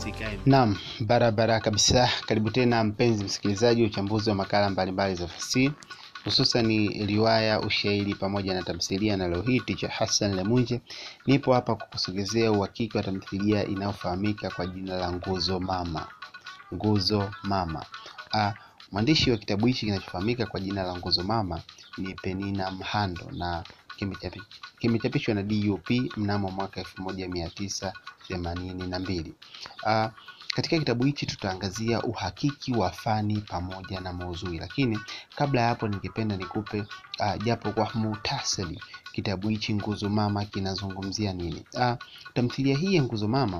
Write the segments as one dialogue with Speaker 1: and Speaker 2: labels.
Speaker 1: usikae
Speaker 2: Naam, barabara kabisa. Karibu tena mpenzi msikilizaji wa uchambuzi wa makala mbalimbali za fasihi hususan riwaya, ushairi pamoja na tamthilia. Na leo hii Ticha Hassan Lemunje nipo hapa kukusogezea uhakiki wa tamthilia inayofahamika kwa jina la Nguzo Mama. Nguzo Mama. Ah, mwandishi wa kitabu hichi kinachofahamika kwa jina la Nguzo Mama ni Penina Mhando na kimechapi- kimechapishwa na DUP mnamo mwaka elfu moja mia tisa themanini na mbili. Ah, katika kitabu hichi tutaangazia uhakiki wa fani pamoja na maudhui, lakini kabla ya hapo ningependa nikupe uh, japo kwa muhtasari kitabu hichi Nguzo Mama kinazungumzia nini. Uh, tamthilia hii ya Nguzo Mama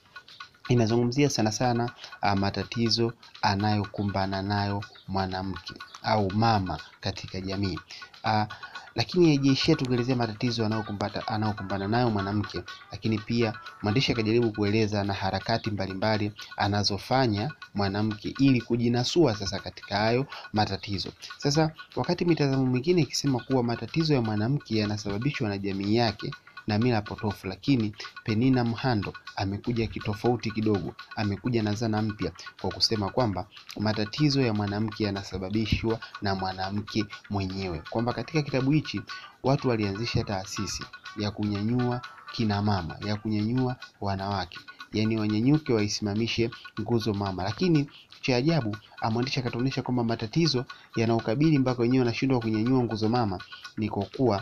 Speaker 2: inazungumzia sana sana uh, matatizo anayokumbana nayo mwanamke au mama katika jamii uh, lakini haijaishia tu kuelezea matatizo anayokumbata anayokumbana nayo mwanamke, lakini pia mwandishi akajaribu kueleza na harakati mbalimbali anazofanya mwanamke ili kujinasua sasa katika hayo matatizo. Sasa wakati mitazamo mingine ikisema kuwa matatizo ya mwanamke yanasababishwa na jamii yake na mila potofu, lakini Penina Mhando amekuja kitofauti kidogo, amekuja na zana mpya kwa kusema kwamba matatizo ya mwanamke yanasababishwa na mwanamke mwenyewe, kwamba katika kitabu hichi watu walianzisha taasisi ya kunyanyua kina mama, ya kunyanyua wanawake, yaani wanyanyuke waisimamishe nguzo mama, lakini cha ajabu mwandishi akatuonyesha kwamba matatizo yanaokabili mpaka wenyewe wanashindwa kunyanyua nguzo mama ni kwa kuwa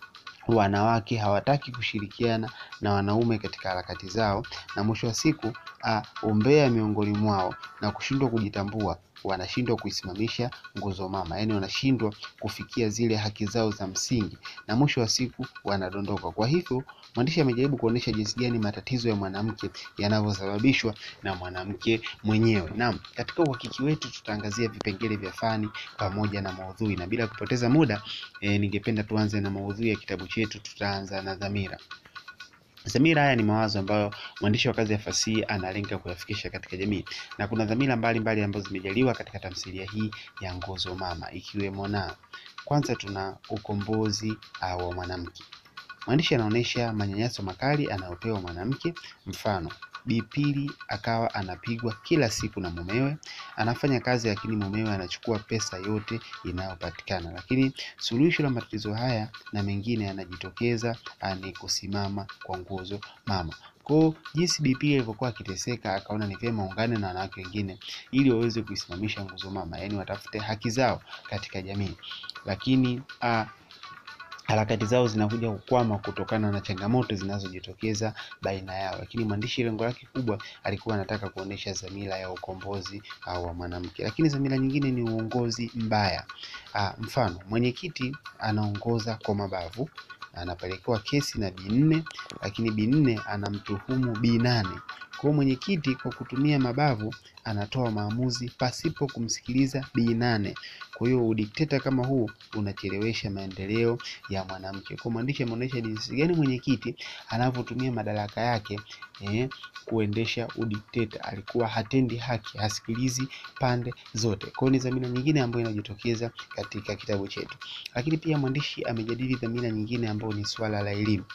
Speaker 2: wanawake hawataki kushirikiana na wanaume katika harakati zao, na mwisho wa siku uh, umbea miongoni mwao na kushindwa kujitambua, wanashindwa kuisimamisha nguzo mama, yaani wanashindwa kufikia zile haki zao za msingi, na mwisho wa siku wanadondoka. Kwa hivyo mwandishi amejaribu kuonyesha jinsi gani matatizo ya mwanamke yanavyosababishwa na mwanamke mwenyewe. Naam, katika uhakiki wetu tutaangazia vipengele vya fani pamoja na maudhui, na bila kupoteza muda e, ningependa tuanze na maudhui ya kitabu chetu. Tutaanza na dhamira. Dhamira haya ni mawazo ambayo mwandishi wa kazi ya fasihi analenga kuyafikisha katika jamii, na kuna dhamira mbalimbali ambazo zimejaliwa katika tamthilia hii ya Nguzo Mama, ikiwemo na kwanza, tuna ukombozi uh, wa mwanamke. Mwandishi anaonyesha manyanyaso makali anayopewa mwanamke, mfano Bi Pili akawa anapigwa kila siku na mumewe, anafanya kazi lakini mumewe anachukua pesa yote inayopatikana. Lakini suluhisho la matatizo haya na mengine yanajitokeza ni kusimama kwa nguzo mama. Kwa jinsi Bi Pili alivyokuwa akiteseka, akaona ni vyema ungane na wanawake wengine ili waweze kuisimamisha nguzo mama, yaani watafute haki zao katika jamii, lakini a, harakati zao zinakuja kukwama kutokana na changamoto zinazojitokeza baina yao, lakini mwandishi lengo lake kubwa alikuwa anataka kuonesha dhamira ya ukombozi wa mwanamke. Lakini dhamira nyingine ni uongozi mbaya. Aa, mfano mwenyekiti anaongoza kwa mabavu, anapelekewa kesi na Bi nne, lakini Bi nne anamtuhumu Bi nane. Kwa mwenyekiti kwa kutumia mabavu anatoa maamuzi pasipo kumsikiliza Bi nane. Kwa hiyo udikteta kama huu unachelewesha maendeleo ya mwanamke. Kwa mwandishi ameonyesha jinsi gani mwenyekiti anavyotumia madaraka yake eh, kuendesha udikteta. Alikuwa hatendi haki, hasikilizi pande zote. Kwa hiyo ni dhamira nyingine ambayo inajitokeza katika kitabu chetu, lakini pia mwandishi amejadili dhamira nyingine ambayo ni swala la elimu.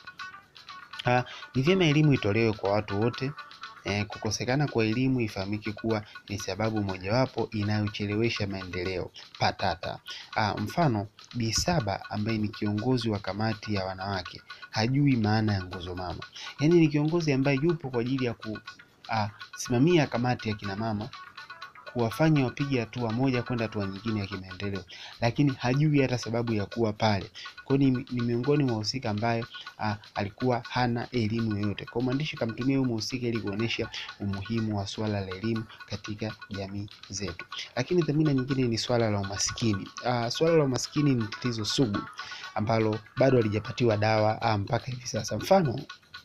Speaker 2: Ah, ni vyema elimu itolewe kwa watu wote. Eh, kukosekana kwa elimu ifahamike kuwa ni sababu mojawapo inayochelewesha maendeleo patata. Ah, mfano Bi Saba ambaye ni kiongozi wa kamati ya wanawake hajui maana ya nguzo mama, yaani ni kiongozi ambaye yupo kwa ajili ya kusimamia kamati ya kina mama kuwafanya wapige hatua moja kwenda hatua nyingine ya kimaendeleo, lakini hajui hata sababu ya kuwa pale. Kwa hiyo ni, ni miongoni mwa wahusika ambaye a, alikuwa hana elimu yoyote. Kwa mwandishi kamtumia huyu mhusika ili kuonesha umuhimu wa swala la elimu katika jamii zetu. Lakini dhamira nyingine ni swala la umaskini. A, swala la umaskini ni tatizo sugu ambalo bado halijapatiwa dawa a, mpaka hivi sasa. Mfano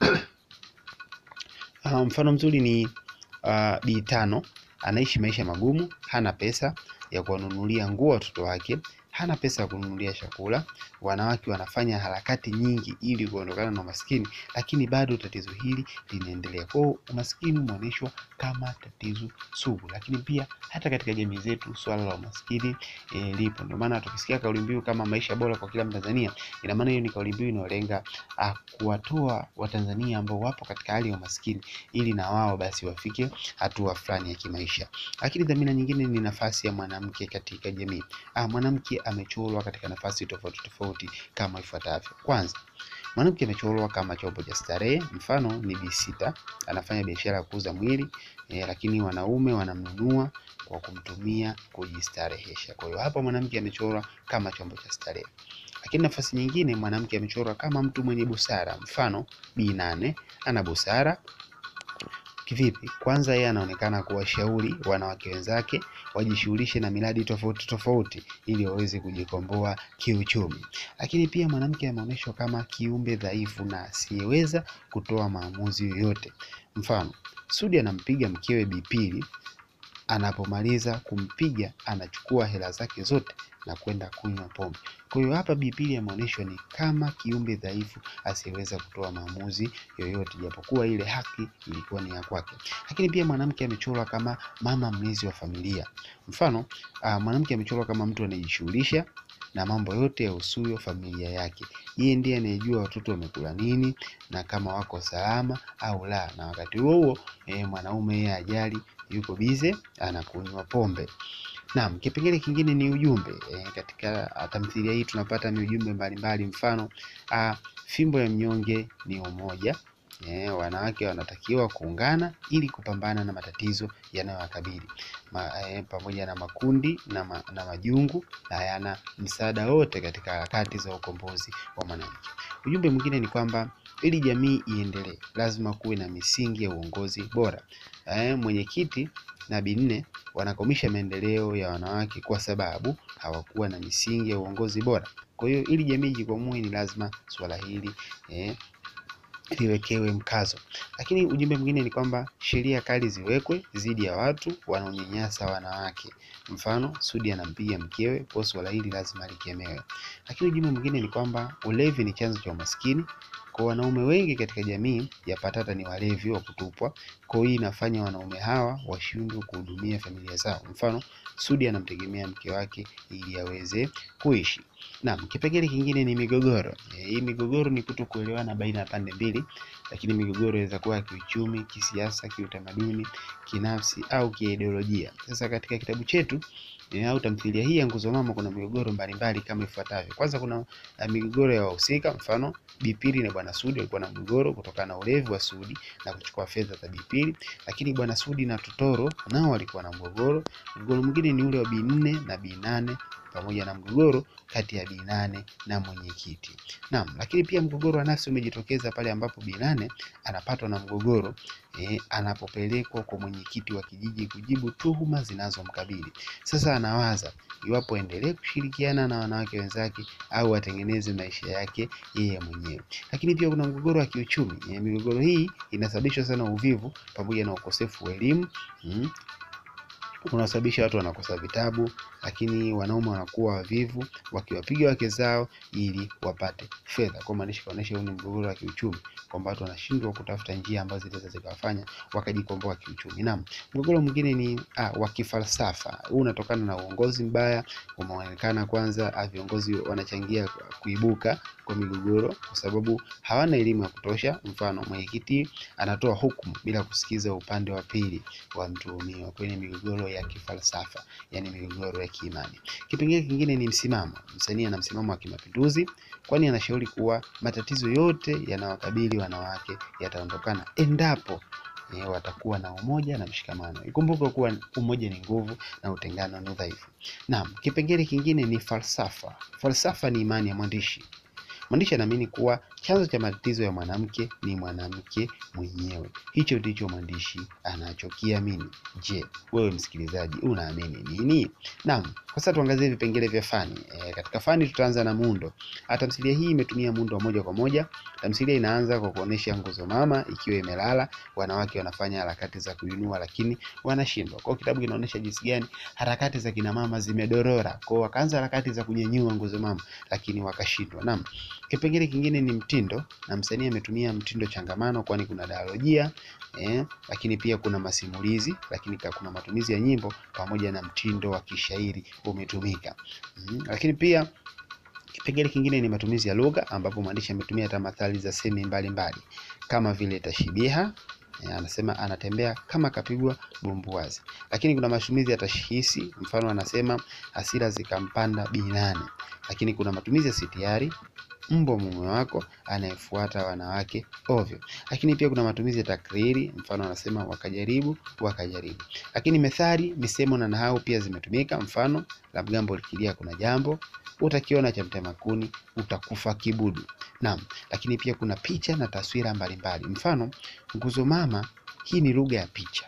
Speaker 2: a, mfano mzuri ni uh, Bi Tano anaishi maisha magumu, hana pesa ya kuwanunulia nguo watoto wake, hana pesa ya kununulia chakula. Wanawake wanafanya harakati nyingi ili kuondokana na umaskini, lakini bado tatizo hili linaendelea. Kwa hiyo umaskini umeonyeshwa kama tatizo sugu, lakini pia hata katika jamii zetu swala la umaskini e, lipo. Ndio maana tukisikia kauli mbiu kama maisha bora kwa kila Mtanzania, ina maana hiyo ni kauli mbiu inayolenga ah, kuwatoa Watanzania ambao wapo katika hali ya umaskini ili na wao basi wafike hatua fulani ya kimaisha. Lakini dhamira nyingine ni nafasi ya mwanamke katika jamii. Ah, mwanamke amechorwa katika nafasi tofauti tofauti kama ifuatavyo. Kwanza, mwanamke amechorwa kama chombo cha starehe. Mfano ni bisita, anafanya biashara ya kuuza mwili eh, lakini wanaume wanamnunua kwa kumtumia kujistarehesha. Kwa hiyo hapa mwanamke amechorwa kama chombo cha starehe. Lakini nafasi nyingine, mwanamke amechorwa kama mtu mwenye busara. Mfano Bi Nane ana busara Kivipi? Kwanza yeye anaonekana kuwashauri wanawake wenzake wajishughulishe na miradi tofauti tofauti ili waweze kujikomboa kiuchumi. Lakini pia mwanamke ameonyeshwa kama kiumbe dhaifu na asiyeweza kutoa maamuzi yoyote. Mfano, Sudi anampiga mkewe Bi Pili, anapomaliza kumpiga anachukua hela zake zote na kwenda kunywa pombe. Kwa hiyo hapa Bi Pili ameonyeshwa ni kama kiumbe dhaifu asiyeweza kutoa maamuzi yoyote, japokuwa ile haki ilikuwa ni ya kwake. Lakini pia mwanamke amechorwa kama mama mlezi wa familia. Mfano, ah, mwanamke amechorwa kama mtu anayejishughulisha na mambo yote yahusuyo familia yake. Yeye ndiye anayejua watoto wamekula nini na kama wako salama au la, na wakati huo huo eh, mwanaume yeye ajali, yuko bize anakunywa pombe. Naam, kipengele kingine ni ujumbe. E, katika ah, tamthilia hii tunapata ni ujumbe mbalimbali. Mfano ah, fimbo ya mnyonge ni umoja. E, wanawake wanatakiwa kuungana ili kupambana na matatizo yanayowakabili ma, e, pamoja na makundi na, ma, na majungu hayana msaada wote katika harakati za ukombozi wa mwanamke. Ujumbe mwingine ni kwamba ili jamii iendelee, lazima kuwe na misingi ya uongozi bora. E, mwenyekiti na Bi Nne wanakwamisha maendeleo ya wanawake kwa sababu hawakuwa na misingi ya uongozi bora. Kwa hiyo ili jamii ijikwamue, ni lazima suala hili eh, liwekewe mkazo. Lakini ujumbe mwingine ni kwamba sheria kali ziwekwe dhidi ya watu wanaonyanyasa wanawake. Mfano, Sudi anampiga mkewe, kwa suala hili lazima likemewe. Lakini ujumbe mwingine ni kwamba ulevi ni chanzo cha umaskini. Kwa wanaume wengi katika jamii ya patata ni walevi wa kutupwa. Kwa hiyo hii inafanya wanaume hawa washindwe kuhudumia familia zao. Mfano, Sudi anamtegemea mke wake ili aweze kuishi. Naam, kipengele kingine ni migogoro. E, hii migogoro ni kuto kuelewana baina ya pande mbili, lakini migogoro inaweza kuwa ya kiuchumi, kisiasa, kiutamaduni, kinafsi au kiideolojia. Sasa katika kitabu chetu e, au tamthilia hii ya Nguzo Mama kuna migogoro mbalimbali kama ifuatavyo. Kwanza kuna uh, migogoro ya wahusika, mfano Bipili na Bwana Sudi walikuwa na mgogoro kutokana na ulevi wa Sudi na kuchukua fedha za Bipili, lakini Bwana Sudi na Totoro nao walikuwa na mgogoro. Mgogoro mwingine ni ule wa Bi Nne na Bi Nane pamoja na mgogoro kati ya Bi Nane na mwenyekiti. Naam, lakini pia mgogoro wa nafsi umejitokeza pale ambapo Bi Nane anapatwa na mgogoro eh, anapopelekwa kwa mwenyekiti wa kijiji kujibu tuhuma zinazomkabili. Sasa anawaza iwapo aendelee kushirikiana na wanawake wenzake au atengeneze maisha yake yeye mwenyewe. Lakini pia kuna mgogoro wa kiuchumi. Eh, migogoro hii inasababishwa sana uvivu pamoja na ukosefu wa elimu mm, unasababisha watu wanakosa vitabu, lakini wanaume wanakuwa wavivu wakiwapiga wake zao ili wapate fedha. Kwa maanisha kuonesha huu ni mgogoro wa kiuchumi, kwamba watu wanashindwa kutafuta njia ambazo zinaweza zikawafanya wakajikomboa kiuchumi. Naam, mgogoro mwingine ni ah, wa kifalsafa. Huu unatokana na uongozi mbaya umeonekana. Kwanza ah, viongozi wanachangia kuibuka kwa migogoro kwa sababu hawana elimu ya kutosha. Mfano, mwenyekiti anatoa hukumu bila kusikiza upande wa pili wa mtuhumiwa kwenye migogoro ya kifalsafa, yani migogoro ya kiimani. Kipengele kingine ni msimamo. Msanii ana msimamo wa kimapinduzi, kwani anashauri kuwa matatizo yote yanawakabili wanawake yataondokana endapo eh, watakuwa na umoja na mshikamano. Ikumbuke kuwa umoja ni nguvu na utengano ni udhaifu. Naam, kipengele kingine ni falsafa. Falsafa ni imani ya mwandishi. Mwandishi anaamini kuwa chanzo cha matatizo ya mwanamke ni mwanamke mwenyewe. Hicho ndicho mwandishi anachokiamini. Je, wewe msikilizaji unaamini nini? Naam, sasa tuangazie vipengele vya fani. E, katika fani tutaanza na muundo. Tamthilia hii imetumia muundo wa moja kwa moja. Tamthilia inaanza kwa kuonesha nguzo mama ikiwa imelala, wanawake wanafanya harakati za kuinua lakini wanashindwa. Kwa hiyo kitabu kinaonyesha jinsi gani harakati za kina mama zimedorora. Kwa hiyo wakaanza harakati za kunyanyua nguzo mama lakini wakashindwa. Naam. Kipengele kingine ni mtindo na msanii ametumia mtindo changamano kwani kuna dialojia eh, lakini pia kuna masimulizi, lakini kuna matumizi ya nyimbo pamoja na mtindo wa kishairi umetumika. Mm, lakini pia kipengele kingine ni matumizi ya lugha ambapo mwandishi ametumia tamathali za semi mbalimbali kama vile tashibiha eh, anasema anatembea kama kapigwa bumbuazi. Lakini kuna matumizi ya tashihisi, mfano anasema hasira zikampanda binane. Lakini kuna matumizi ya sitiari mbwa mume wako anayefuata wanawake ovyo. Lakini pia kuna matumizi ya takriri, mfano anasema wakajaribu wakajaribu. Lakini methali, misemo na nahau pia zimetumika, mfano la mgambo likilia kuna jambo, utakiona cha mtema kuni utakufa kibudu. Naam, lakini pia kuna picha na taswira mbalimbali, mfano nguzo mama. Hii ni lugha ya picha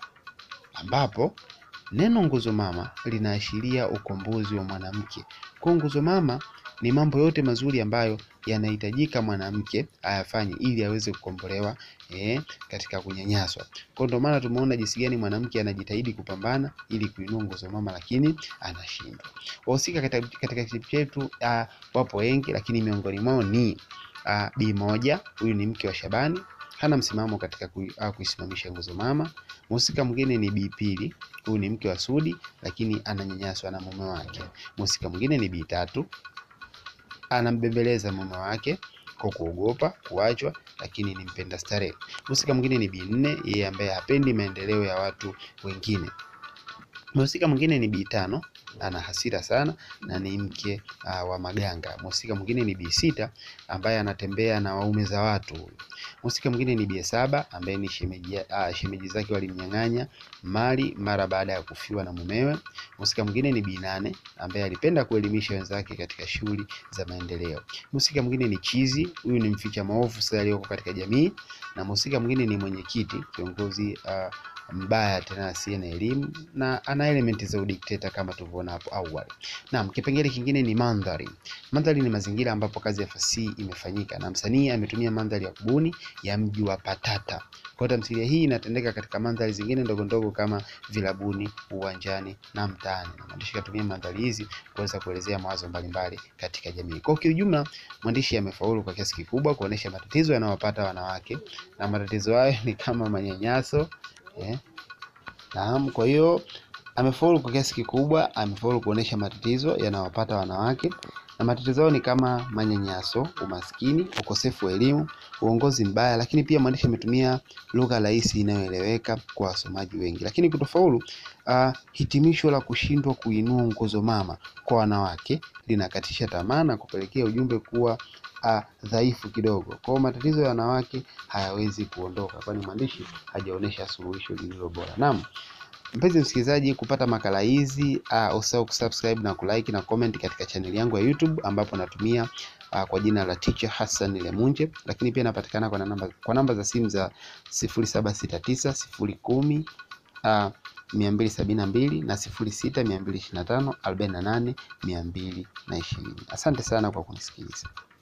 Speaker 2: ambapo neno nguzo mama linaashiria ukombozi wa mwanamke. Kwa nguzo mama ni mambo yote mazuri ambayo yanahitajika mwanamke ayafanye ili aweze kukombolewa eh, katika kunyanyaswa. Kwa ndio maana tumeona jinsi gani mwanamke anajitahidi kupambana ili kuinua nguzo mama, lakini anashindwa. Wahusika katika katika kitabu chetu uh, wapo wengi, lakini miongoni mwao ni uh, Bi moja, huyu ni mke wa Shabani, hana msimamo katika kui, uh, kuisimamisha nguzo mama. Mhusika mwingine ni Bi pili, huyu ni mke wa Sudi, lakini ananyanyaswa na mume wake. Mhusika mwingine ni Bi tatu anambembeleza mume wake kwa kuogopa kuachwa, lakini ni mpenda starehe. Mhusika mwingine ni Bi nne, yeye ambaye hapendi maendeleo ya watu wengine. Mhusika mwingine ni Bi tano, ana hasira sana na ni mke uh, wa maganga. Mhusika mwingine ni Bi sita ambaye anatembea na waume za watu. Mhusika mwingine ni Bi saba ambaye ni shemeji, uh, shemeji zake walimnyang'anya mali mara baada ya kufiwa na mumewe. Mhusika mwingine ni Bi nane ambaye alipenda kuelimisha wenzake katika shughuli za maendeleo. Mhusika mwingine ni Chizi, huyu ni mficha maovu sasa aliyoko katika jamii, na mhusika mwingine ni mwenyekiti, kiongozi uh, mbaya tena asiye na elimu na ana elementi za udikteta kama tulivyoona hapo awali. Naam, kipengele kingine ni mandhari. Mandhari ni mazingira ambapo kazi ya fasihi imefanyika na msanii ametumia mandhari ya kubuni ya mji wa Patata. Kwa hiyo tamthilia hii inatendeka katika mandhari zingine ndogo ndogo kama vilabuni, uwanjani na mtaani. Na mwandishi katumia mandhari hizi kuweza kuelezea mawazo mbalimbali katika jamii. Kwa kiujumla, mwandishi amefaulu kwa kiasi kikubwa kuonesha matatizo yanayowapata wanawake na matatizo hayo ni kama manyanyaso Eh, naam. Kwa hiyo amefaulu kwa kiasi kikubwa, amefaulu kuonesha matatizo yanayowapata wanawake, na matatizo hayo ni kama manyanyaso, umaskini, ukosefu wa elimu, uongozi mbaya, lakini pia mwandishi ametumia lugha rahisi inayoeleweka kwa wasomaji wengi. Lakini kutofaulu, uh, hitimisho la kushindwa kuinua nguzo mama kwa wanawake linakatisha tamaa na kupelekea ujumbe kuwa Uh, dhaifu kidogo. Kwa hiyo matatizo ya wanawake hayawezi kuondoka, kwani mwandishi hajaonesha suluhisho lililo bora. Naam, mpenzi msikilizaji, kupata makala hizi uh, usahau kusubscribe na kulike na comment katika chaneli yangu ya YouTube ambapo natumia uh, kwa jina la Teacher Hassan Lemunje, lakini pia napatikana kwa namba, kwa namba za simu za 0769 010 uh, mia mbili sabini na mbili na sifuri sita mia mbili ishirini na tano arobaini na nane mia mbili na ishirini. Asante sana kwa kunisikiliza.